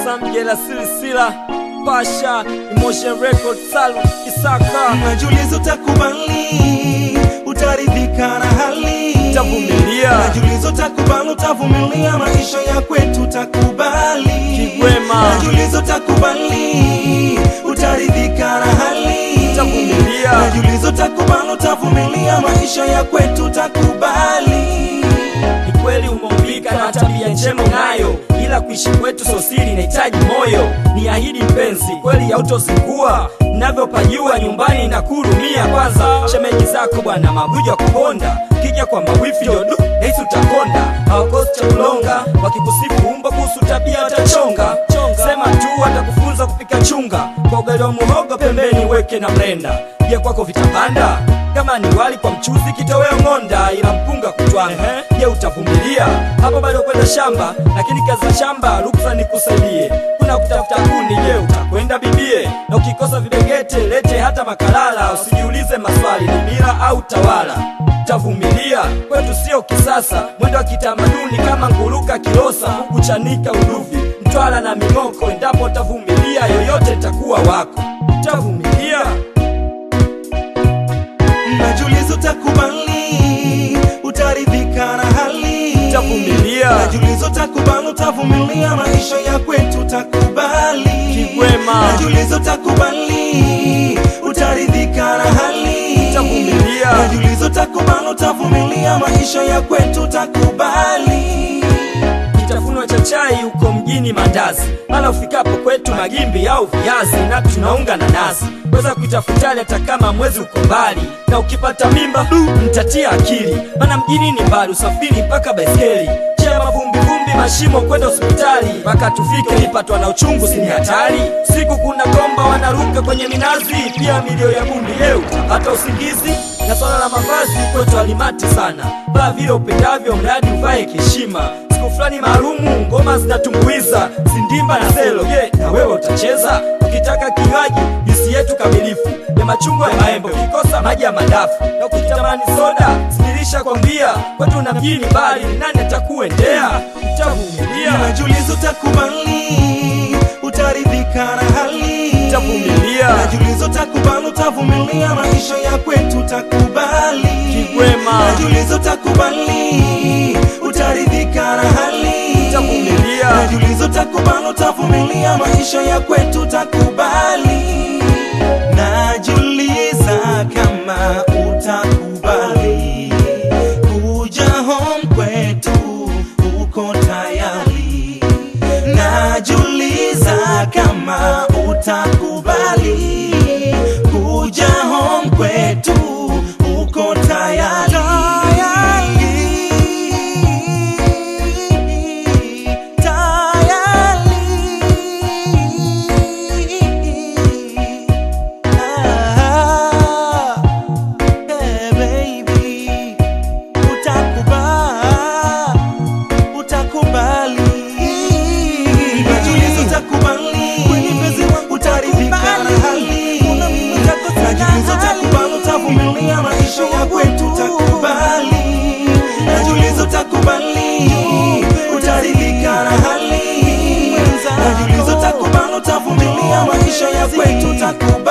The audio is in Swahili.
Sam Jela Silsila Pasha Emotion Record Salum Isaka Najiuliza utakubali, utaridhika na hali. Tavumilia. Najiuliza utakubali, utavumilia maisha ya kwetu, utakubali. Kigwema. Najiuliza utakubali, utaridhika na hali. Tavumilia. Najiuliza utakubali, utavumilia maisha ya kwetu, utakubali. Ni kweli umeumbika na tabia njema unayo, ila kuishi kwetu sosiri inahitaji moyo. Ni ahidi mpenzi, kweli hautozingua navyopajua nyumbani na kurumia. Kwanza shemeji zako bwana mabuja kuponda, kija kwa mawifi yodu nahisi utakonda. Hawakosi cha kulonga, wakikusifu umbo kuhusu tabia watachonga. Sema tu watakufunza kupika chunga, kwa ugali wa muhogo pembeni weke na mlenda. Je, kwako vitapanda? kama ni wali kwa mchuzi kitoweo ng'onda ila mpunga kutwanga je utavumilia hapo bado kwenda shamba lakini kazi za shamba ruksa nikusaidie kuna kutafuta kuni je utakwenda bibie na ukikosa vibegete lete hata makalala usijiulize maswali ni mila au tawala tavumilia kwetu sio kisasa mwendo wa kitamaduni kama nguruka kilosa huku chanika uduvi mtwala na ming'oko endapo utavumilia yoyote takuwa wako tavumilia Najiuliza utakubali, utaridhika na hali. Utavumilia. Najiuliza utakubali, utavumilia maisha ya kwetu, utakubali. Kigwema. Najiuliza utakubali, utaridhika na hali. Utavumilia. Najiuliza utakubali, utavumilia maisha ya kwetu, utakubali. kitafunwa cha chai huko mjini mandazi mala ufikapo kwetu magimbi au viazi na tunaunga na nazi weza kuitafutali hata kama mwezi uko mbali na ukipata mimba du mtatia akili mana mjini ni mbali usafiri mpaka baiskeli chia mavumbivumbi mashimo kwenda hospitali mpaka tufike nipatwa na uchungu sini hatari siku kuna komba wanaruka kwenye minazi pia milio ya bundi leo utapata usingizi na swala la mavazi kwetu alimati sana vaa vile upendavyo mradi uvae kiheshima siku fulani maalumu ngoma zinatumbuiza sindimba na selo je na wewe utacheza ukitaka kinywaji juisi yetu kamilifu ya machungwa ya maembe ukikosa maji ya madafu na ukitamani soda sidirisha kwambia kwetu na mjini bali nani atakuendea utavumilia Najiuliza utakubali, utaridhika na hali. utavumilia Najiuliza utakubali, utavumilia maisha ya kwetu, utakubali. Kigwema. Najiuliza utakubali, utaridhika na hali. Utavumilia. Najiuliza utakubali, utavumilia maisha ya kwetu, utakubali. Najiuliza kama utakubali kuja home kwetu, uko tayari? Najiuliza kama utakubali kuja home kwetu, uko tayari? Tayari. Ah, eh, baby, utakubali utakubali najiuliza utakubali utaridhika na hali najiuliza utakubali utavumilia maisha ya kwetu utakubali najiuliza utakubali utaridhika na hali najiuliza utakubali utavumilia maisha ya kwetu utakubali